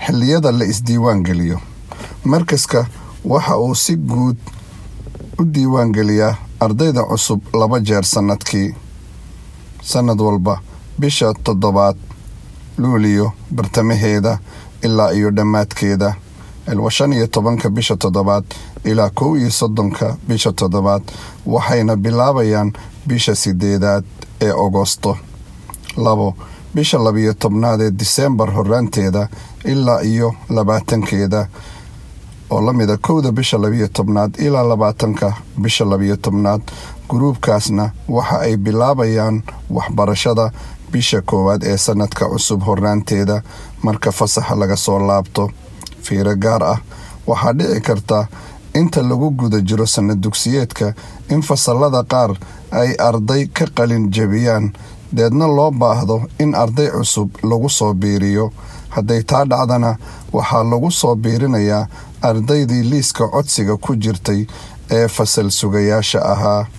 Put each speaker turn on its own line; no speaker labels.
xilliyada la isdiiwaan geliyo markaska waxa uu si guud u diiwaangeliyaa ardayda cusub laba jeer sannadkii sannad walba bisha toddobaad luuliyo bartamaheeda ilaa iyo dhammaadkeeda ilwa shan iyo tobanka bisha toddobaad ilaa kow iyo soddonka bisha toddobaad waxayna bilaabayaan bisha sideedaad ee agosto labo bisha labiyo tobnaad ee diseembar horaanteeda ilaa iyo labaatankeeda oo la mida kowda bisha labiyo tobnaad ilaa labaatanka bisha labiyo tobnaad guruubkaasna waxa ay bilaabayaan waxbarashada bisha koowaad ee sannadka cusub horaanteeda marka fasaxa laga soo laabto fiiro gaar ah waxaa dhici karta inta lagu guda jiro sannad dugsiyeedka in fasallada qaar ay arday ka qalin jebiyaan deedna loo baahdo in arday cusub lagu soo biiriyo hadday taa dhacdana waxaa lagu soo biirinayaa ardaydii liiska codsiga ku jirtay ee fasal sugayaasha ahaa